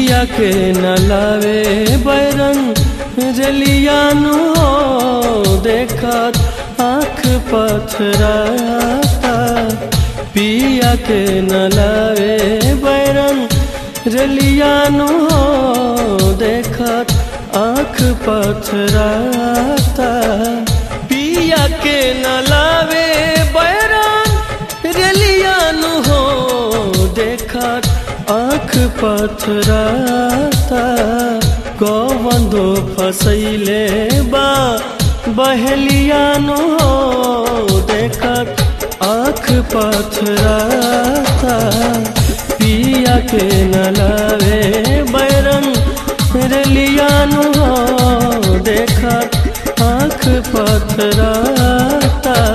पिया के न लावे बैरन रलियानु हो देखत आँख पथराता पिया के न लावे बैरन रलियानु हो देखत आँख पथराता पिया के न लावे बैरन रलियानु हो देखत आँख पथराता कवंदो फसैले बा बहलियानो हो देखत आँख पथराता पिया के न लावे बैरन रलियानो हो देखत आँख पथराता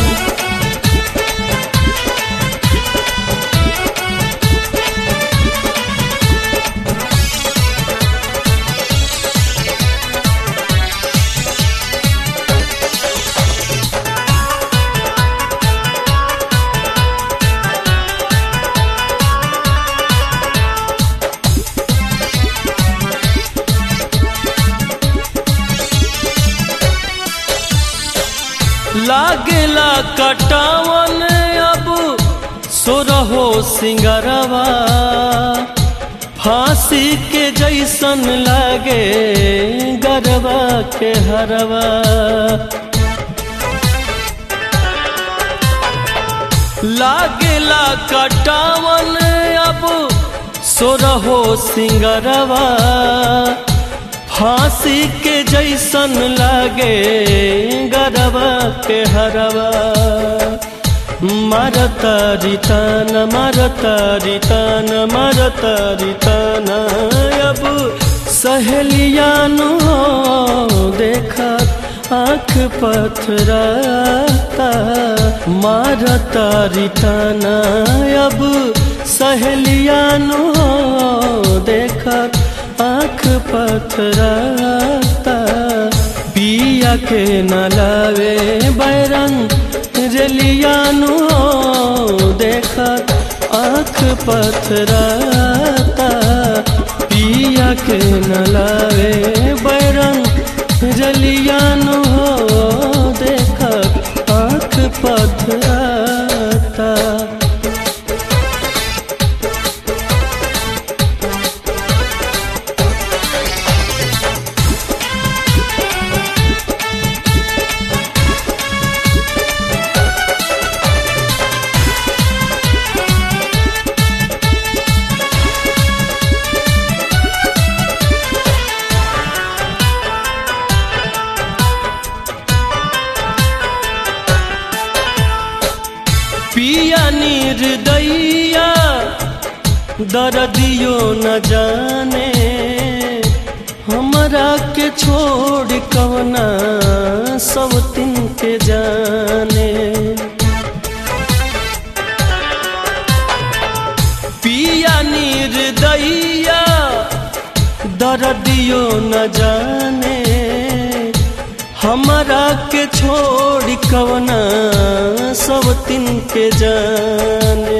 लागेला कटावन अब सोरहो सिंगरवा फांसी के जैसन लागे गरबा के हरवा लागेला कटावन अब सोरहो सिंगरवा फांसी के जैसन लागे गरबा के हरवा मरता रितान मरता रितान मरता रितान अब सहेलियानु हो देखत आँख पथराता मारता रिताना अब सहेलियानु हो देखत आँख पथराता पिया के न लावे बैरन रलियानु हो देखत आँख पथराता पिया के न लावे बैरन रलियानु हो देखत आँख पथराता पिया निर्दैया दर्दियो न जाने हमरा के छोड़ कवना सब तिन के जाने पिया निर्दैया दर्दियो न जाने हमरा के छोड़ कवना सब तिन के जाने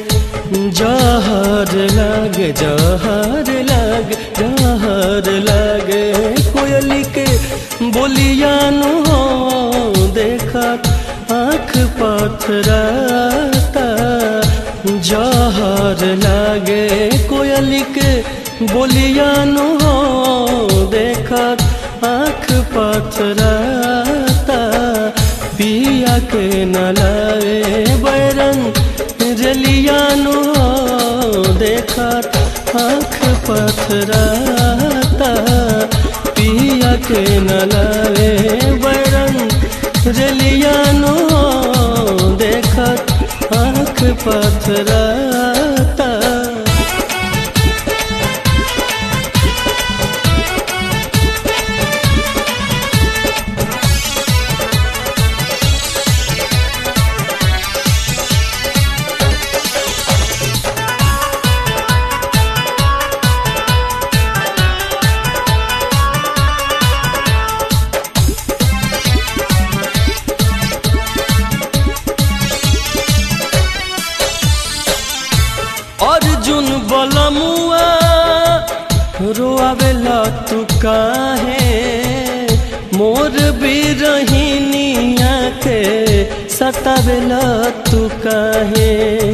जहर लाग जहर लाग जहर लागे कोयली के बोलियानु हो देखत आँख पथराता जहर लागे कोयली के बोलियानु हो देखत आँख पथराता पिया के न लावे बैरन रलियानु हो देखत आँख पथराता पिया के न लावे बैरन रलियानु हो देखत आँख पथराता रोआवेला तू काहे मोर बिरहिनिया के सतावेला तू काहे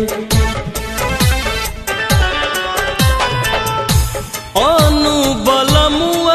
अनु बलमुआ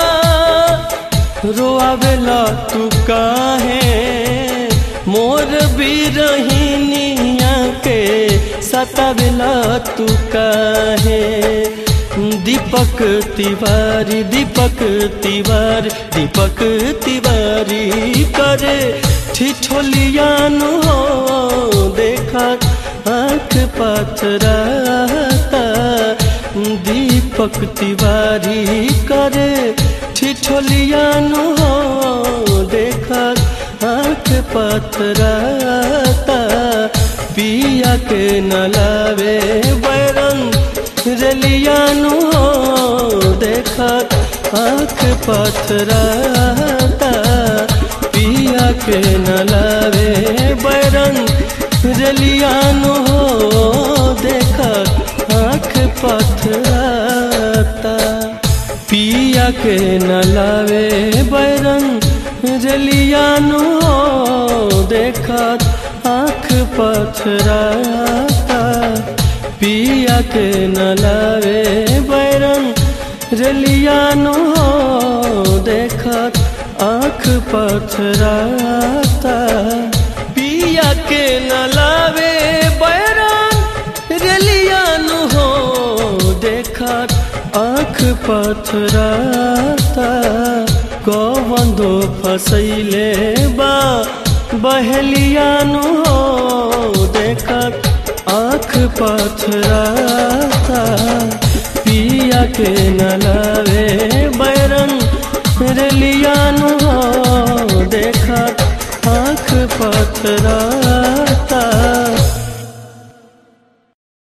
रोआवेला तू काहे मोर बिरहिनिया के सतावेला तू काहे दीपक तिवारी दीपक तिवारी दीपक तिवारी करे ठिठोलियानु हो देखा आँख पथराता दीपक तिवारी करे ठिठोलियानु हो देखा आँख पथराता पिया के नलावे बैरन रलियानु हो देखा आँख पथराता पिया के नलावे बैरन रलियानु हो देखा आँख पथराता पिया के नलावे बैरन रलियानु हो देखा आँख पथराता पिया के नलावे बैरन रलियानु हो देखत आँख पथराता पिया के नलावे बैरन रलियानु हो देखत आँख पथराता कवंदो फसैले बा बहलियानु हो देखत आँख पथराता पिया के नलावे बैरन रलियानु हो देखा आँख पथरा